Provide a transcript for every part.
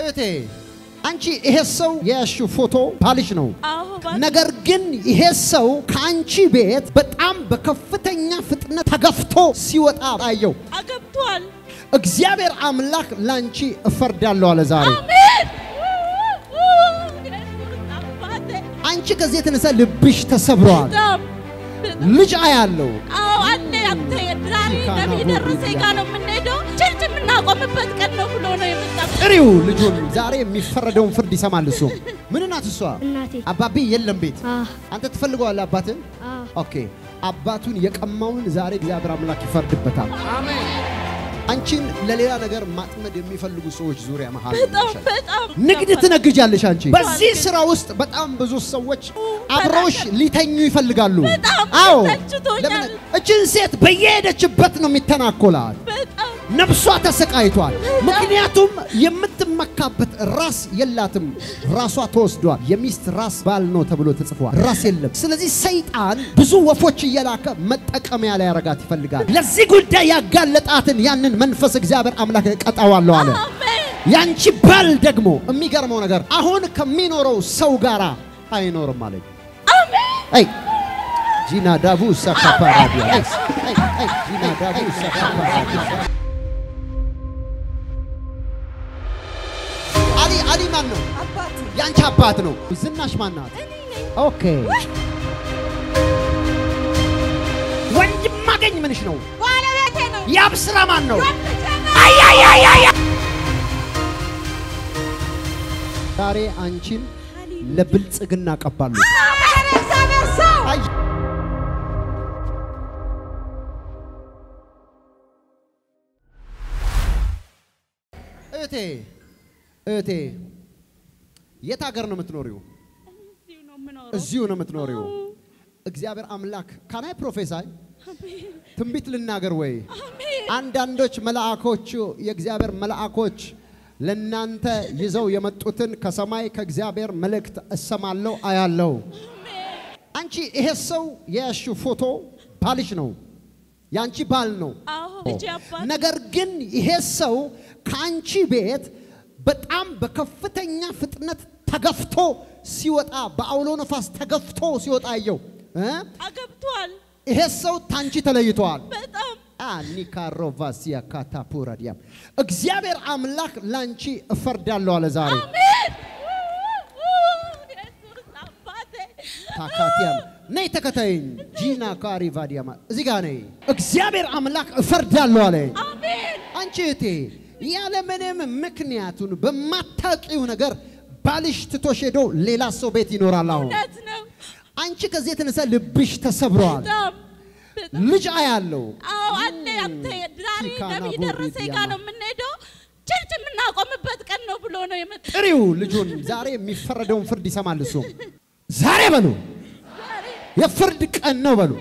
እህቴ አንቺ ይሄ ሰው የያዝሽው ፎቶ ባልሽ ነው። አዎ ባል- ነገር ግን ይሄ ሰው ከአንቺ ቤት በጣም በከፍተኛ ፍጥነት ተገፍቶ ሲወጣ አየው። አገብቷል። እግዚአብሔር አምላክ ላንቺ እፈርዳለሁ አለ ዛሬ። አሜን። ኢየሱስ አባቴ አንቺ ከዚህ የተነሳ ልብሽ ተሰብረዋል። በጣም ልጅ አያለው አዎ አለ አንተ ዛሬ ነቢይ ደረሰ ጋር ነው የምንሄደው። ቸርች የምናቆምበት ቀን ነው ብሎ ነው የመጣው። ጥሪው ልጁን ዛሬ የሚፈረደውን ፍርድ ይሰማል። እሱ ምን ናት እሷ? እናቴ አባቢ የለም ቤት አህ አንተ ትፈልገዋለህ አባትን። አህ ኦኬ አባቱን የቀማውን ዛሬ እግዚአብሔር አምላክ ይፈርድበታል። አንቺን ለሌላ ነገር ማጥመድ የሚፈልጉ ሰዎች ዙሪያ መሃል በጣም ነሽ። በጣም ንግድ ትነግጃለሽ አንቺ። በዚህ ስራ ውስጥ በጣም ብዙ ሰዎች አብረውሽ ሊተኙ ይፈልጋሉ። በጣም አዎ ተችቶኛል። ለምን እችን ሴት በየሄደችበት ነው የሚተናኮላት። በጣም ነፍሷ ተሰቃይቷል። ምክንያቱም የምትመካበት ራስ የላትም። ራሷ ተወስዷል። የሚስት ራስ ባል ነው ተብሎ ተጽፏል። ራስ የለም። ስለዚህ ሰይጣን ብዙ ወፎች እየላከ መጠቀሚያ ላይ ያረጋት ይፈልጋል። ለዚህ ጉዳይ ያጋለጣትን ያንን መንፈስ እግዚአብሔር አምላክ ቀጣዋለሁ አለ። አሜን ያንቺ ባል ደግሞ የሚገርመው ነገር አሁን ከሚኖረው ሰው ጋር አይኖርም አለኝ። አይ ጂና ዳቡ ሳካፓራዲያ አይ አይ ጂና ዳቡ ሳካፓራዲያ አሊ አሊ ማን ነው? አባቴ ያንቺ አባት ነው። ዝናሽ ማን ናት? ኦኬ ወንድም ማገኝ ምንሽ ነው? ባለቤቴ ነው። ያብስራ ማን ነው? አያያያያ ዛሬ አንቺን ለብልጽግና ቀባሉ። አይ እህቴ እህቴ የት ሀገር ነው የምትኖሪው? እዚሁ ነው የምኖረው። እዚሁ ነው የምትኖሪው። እግዚአብሔር አምላክ ካናይ ፕሮፌሳይ ትንቢት ልናገር ወይ? አሜን አንዳንዶች መልአኮቹ የእግዚአብሔር መልአኮች ለናንተ ይዘው የመጡትን ከሰማይ ከእግዚአብሔር መልእክት እሰማለሁ አያለው። አንቺ ይሄ ሰው የያዝሽው ፎቶ ባልሽ ነው፣ የአንቺ ባል ነው። አዎ ልጄ አባት ነገር ግን ይሄ ሰው ከአንቺ ቤት በጣም በከፍተኛ ፍጥነት ተገፍቶ ሲወጣ በአውሎ ነፋስ ተገፍቶ ሲወጣ አየው። እ? አገብቷል። ይሄ ሰው ታንቺ ተለይተዋል። በጣም አኒካሮቫሲያ ካታፑራዲያም እግዚአብሔር አምላክ ላንቺ እፈርዳለሁ አለ ዛሬ። አሜን ኢየሱስ አባቴ ታካቲያም ነይ ተከታይኝ። ጂና ካሪቫዲያማ እዚህ ጋር ነይ። እግዚአብሔር አምላክ እፈርዳለሁ አለ። አሜን አንቺ እህቴ ያለምንም ምክንያቱን በማታውቂው ነገር ባልሽ ትቶሽ ሄዶ ሌላ ሰው ቤት ይኖራል። አሁን እውነት ነው። አንቺ ከዚህ የተነሳ ልብሽ ተሰብረዋል። በጣም በጣም ልጅ አያለው። አዎ አለ አንተ ዛሬ ቲካና ነቢይ ቦሪ ደረሰ ጋር ዲያማ። ነው የምንሄደው። ቸርች የምናቆምበት ቀን ነው ብሎ ነው የመጣው። ጥሪው ልጁን ዛሬ የሚፈረደውን ፍርድ ይሰማል። እሱ ዛሬ በሉ የፍርድ ቀን ነው በሉ።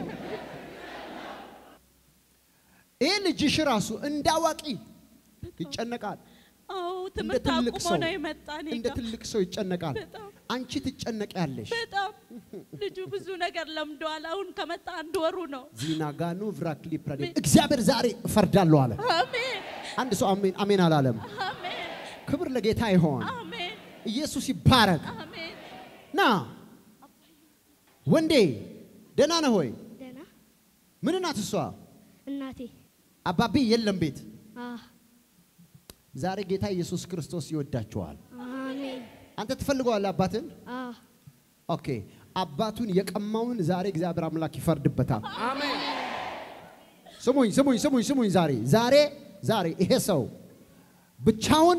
ይህ ልጅሽ ራሱ እንደ አዋቂ ይጨነቃል። አዎ እንደ ትምህርት ትልቅ አቁሞ ሰው ነው የመጣ እኔ እንደ ጋር። ትልቅ ሰው ይጨነቃል። በጣም አንቺ ትጨነቂያለሽ። በጣም ልጁ ብዙ ነገር ለምደዋል። አሁን ከመጣ አንድ ወሩ ነው። ዚናጋኑ ቭራክሊ ፕራዴ እግዚአብሔር ዛሬ እፈርዳለሁ አለ። አሜን አንድ ሰው አሜን አሜን አላለም። አሜን ክብር ለጌታ ይሆን። አሜን ኢየሱስ ይባረክ። አሜን ና ወንዴ ደህና ነህ ሆይ? ደህና ምን ናት እሷ? እናቴ አባቢ የለም ቤት። አህ ዛሬ ጌታ ኢየሱስ ክርስቶስ ይወዳቸዋል። አሜን አንተ ትፈልገዋለህ አባትን? አህ ኦኬ አባቱን የቀማውን ዛሬ እግዚአብሔር አምላክ ይፈርድበታል። ስሙኝ ስሙኝ ስሙኝ ስሙኝ። ዛሬ ዛሬ ዛሬ ይሄ ሰው ብቻውን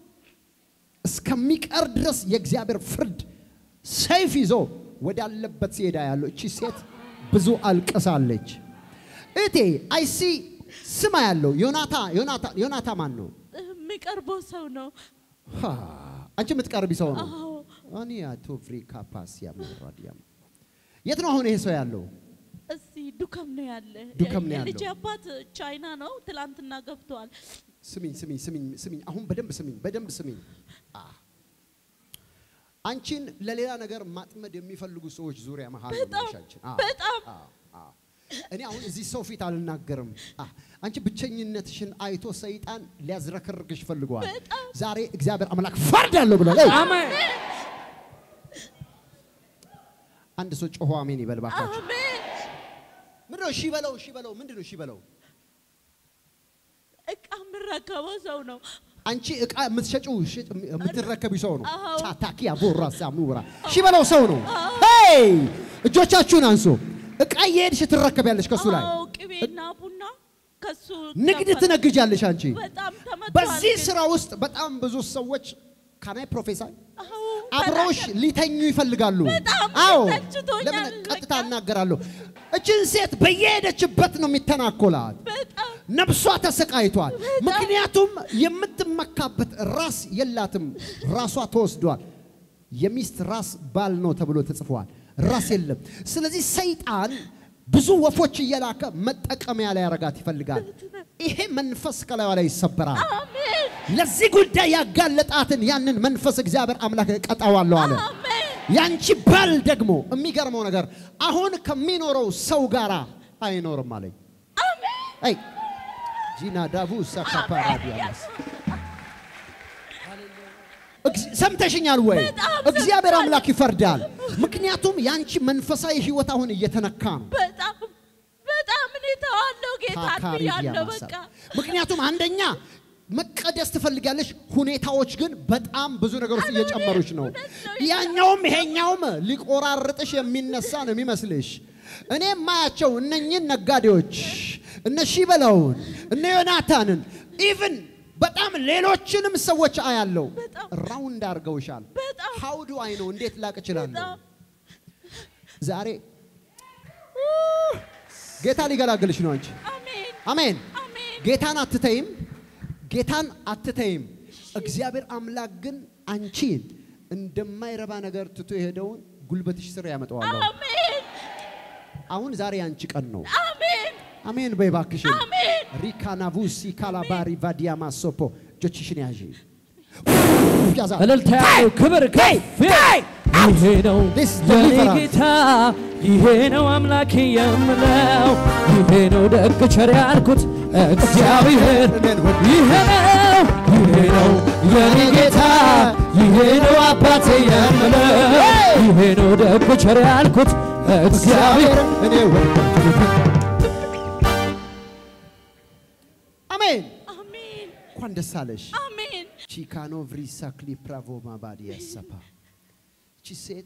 እስከሚቀር ድረስ የእግዚአብሔር ፍርድ ሰይፍ ይዞ ወዳለበት ሲሄዳ ያለው እቺ ሴት ብዙ አልቅሳለች። እቴ አይሲ ስማ ያለው ዮናታ ዮናታ ዮናታ ማን ነው? የሚቀርበው ሰው ነው። ሃ፣ አንቺ የምትቀርቢ ሰው ነው። አዎ አኒ አቶ ፍሪ ካፓሲያ መራዲያም የት ነው አሁን ይሄ ሰው ያለው? እዚህ ዱከም ነው ያለ። ዱከም ነው የልጄ ያለው። አባት ቻይና ነው። ትላንትና ገብተዋል። ስሚኝ ስሚኝ ስሚኝ ስሚኝ አሁን በደንብ ስሚኝ በደንብ ስሚኝ። አ አንቺን ለሌላ ነገር ማጥመድ የሚፈልጉ ሰዎች ዙሪያ መሃል ነው በጣም ያለሽ አንቺን። አዎ፣ በጣም አዎ፣ አዎ። እኔ አሁን እዚህ ሰው ፊት አልናገርም። አ፣ አንቺ ብቸኝነትሽን አይቶ ሰይጣን ሊያዝረከርክሽ ፈልገዋል። በጣም። ዛሬ እግዚአብሔር አምላክ ፈርዳለሁ ብሏል። ኤይ! አሜን አንድ ሰው ጮሆ አሜን ይበል ባካችሁ። አሜን። ምንድነው እሺ በለው፣ እሺ በለው። ምንድነው እሺ በለው? እቃ የምረከበው ሰው ነው። አንቺ እቃ የምትሸጪው ሽጭ- የምትረከቢ ሰው ነው። አዎ። ቻታኪ አቦራ ሳሙራ እሺ በለው ሰው ነው። ሄይ እጆቻችሁን አንሱ። እቃ እየሄድሽ ትረከቢያለሽ ከሱ ላይ አዎ ቅቤና ቡና ከሱ ንግድ ነበር። ትነግጃለሽ አንቺ። በጣም ተመቷል። በዚህ ግን- ስራ ውስጥ በጣም ብዙ ሰዎች ካናይ ፕሮፌሰር አዎ፣ አብረውሽ ተናገር። ሊተኙ ይፈልጋሉ። በጣም አዎ ተችቶኛል። ለምን ቀጥታ በቃ። እናገራለሁ። እችን ሴት በየሄደችበት ነው የሚተናኮላት። በጣም ነፍሷ ተሰቃይቷል። ምክንያቱም የምትመካበት ራስ የላትም። ራሷ ተወስዷል። የሚስት ራስ ባል ነው ተብሎ ተጽፏል። ራስ የለም። ስለዚህ ሰይጣን ብዙ ወፎች እየላከ መጠቀሚያ ላይ ያረጋት ይፈልጋል። ይሄ መንፈስ ከላዩ ላይ ይሰበራል። አሜን ለዚህ ጉዳይ ያጋለጣትን ያንን መንፈስ እግዚአብሔር አምላክ ቀጣዋለሁ አለ። አሜን ያንቺ ባል ደግሞ የሚገርመው ነገር አሁን ከሚኖረው ሰው ጋር አይኖርም አለኝ። አይ ጂና ዳቡ ሳካፓራዲያስ ሰምተሽኛል ወይ? በጣም እግዚአብሔር አምላክ ይፈርዳል። ምክንያቱም ያንቺ መንፈሳዊ ህይወት አሁን እየተነካ ነው። በጣም በጣም እኔ ተዋለው ጌታ ታካሪ ብያለሁ። ዲያማሳ። በቃ ምክንያቱም አንደኛ መቀደስ ትፈልጋለች፣ ሁኔታዎች ግን በጣም ብዙ ነገሮች እየጨመሩች ነው። ያኛውም ይሄኛውም ሊቆራርጥሽ የሚነሳ ነው የሚመስልሽ። እኔ የማያቸው እነኝን ነጋዴዎች እነ ሺበላውን እነ ዮናታንን ኢቭን በጣም ሌሎችንም ሰዎች አያለው። በጣም። ራውንድ አድርገውሻል። በጣም። ሀውዱ አይ ነው እንዴት ላቅ እችላለሁ? በጣም ዛሬ ጌታ ሊገላግልሽ ነው አንቺ አሜን አሜን። አሜን ጌታን አትተይም፣ ጌታን አትተይም። እግዚአብሔር አምላክ ግን አንቺን እንደማይረባ ነገር ትቶ የሄደውን ጉልበትሽ ስር ያመጣዋለሁ። አሜን አሁን ዛሬ አንቺ ቀን ነው። አሜን አሜን በይ እባክሽን። አሜን ሪካናቡሲ ካላባሪ ቫዲያ ማሶፖ እጆችሽን ያዢ ያዛ እልልታ ያለው ክብር ከፍ ይላል። ይሄ ነው This is የኔ deliverance. ጌታ፣ ይሄ ነው አምላኬ የምለው፣ ይሄ ነው ደግ ቸር ያልኩት እግዚአብሔር። ይሄ ነው ይሄ ነው የኔ ጌታ፣ ይሄ ነው አባቴ የምለው፣ ይሄ ነው ደግ ቸር ያልኩት እግዚአብሔር። እኔ ወደድኩት። አሜን። አሜን እንኳን ደስ አለሽ። አሜን ቺካኖ ቭሪሳ ክሊፕራቮ ማባዲ ያሰፓ እቺ ሴት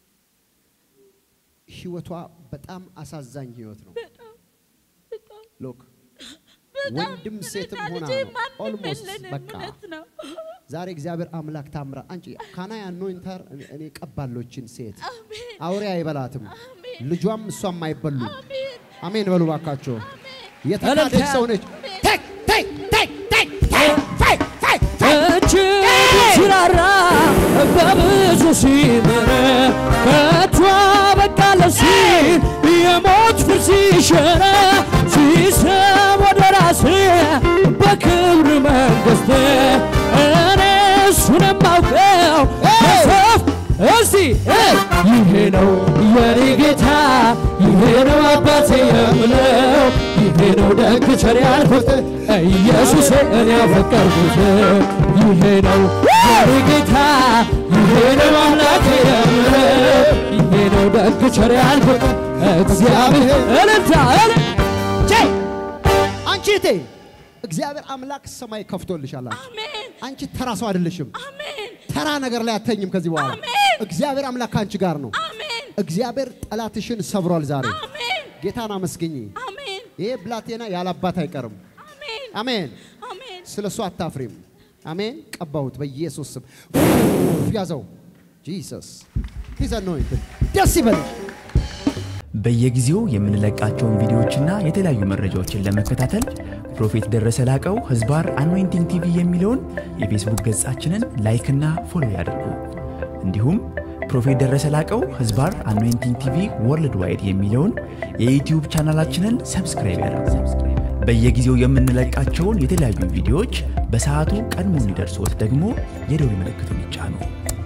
ህይወቷ በጣም አሳዛኝ ህይወት ነው። በጣም በጣም ሎክ በጣም ወንድም ሴትም እኔና ሆና ልጄ ነው። ማንም Almost የለንም። በቃ። እውነት ነው ዛሬ እግዚአብሔር አምላክ ታምራ አንቺ ካናይ አኖይንተር እኔ ቀባሎችን ሴት አሜን አውሬ አይበላትም፣ አሜን ልጇም እሷም አይበሉም። አሜን አሜን በሉ ባካቸው። አሜን የተካደች እልልታ። ሰው ነች። ቴክ ቴክ ቴክ ቴክ ቴክ ቴክ ቴክ ቴክ እጅግ ሲራራ በብዙ ሲምር ከቶ በቃለ ሲል የሞት ፍርድ ሲሽር ሲስብ ወደ ራሴ በክብር መንግሥት እኔ እሱን የማውቀው በሰፍ እስቲ ይሄ ነው የኔ ጌታ፣ ይሄ ነው አባቴ የምለው፣ ይሄ ነው ደግ ቸር ያልኩት ኢየሱስ እኔ ያፈቀርኩት ይሄ ነው የኔ ጌታ፣ ይሄ ነው አምላኬ የምለው፣ ይሄ ነው ደግ ቸር ያልኩት እግዚአብሔር እልልታ እልል ቼ አንቺ እቴ እግዚአብሔር አምላክ ሰማይ ከፍቶልሻል። አንቺ አሜን አንቺ ተራ ሰው አይደለሽም። አሜን ተራ ነገር ላይ አተኝም ከዚህ በኋላ አሜን። እግዚአብሔር አምላክ ከአንቺ ጋር ነው። አሜን እግዚአብሔር ጠላትሽን ሰብሯል። ዛሬ አሜን ጌታን አመስግኝ። አሜን ይሄ ብላቴና ያለ አባት አይቀርም። አሜን አሜን። አሜን ስለ እሱ አታፍሪም። አሜን። ቀባሁት በኢየሱስ ስም ያዘው። ጂሰስ ሂዝ አኖይንትድ ደስ ይበልሽ። በየጊዜው የምንለቃቸውን ቪዲዮዎችና የተለያዩ መረጃዎችን ለመከታተል ፕሮፌት ደረሰ ላቀው ህዝባር አኖይንቲንግ ቲቪ የሚለውን የፌስቡክ ገጻችንን ላይክና ፎሎ ያድርጉ። እንዲሁም ፕሮፌት ደረሰ ላቀው ህዝባር አኖይንቲንግ ቲቪ ወርልድ ዋይድ የሚለውን የዩትዩብ ቻናላችንን ሰብስክራይብ ያድርጉ። በየጊዜው የምንለቃቸውን የተለያዩ ቪዲዮዎች በሰዓቱ ቀድሞ እንዲደርሶት ደግሞ የደውል ምልክቱን ይጫኑ።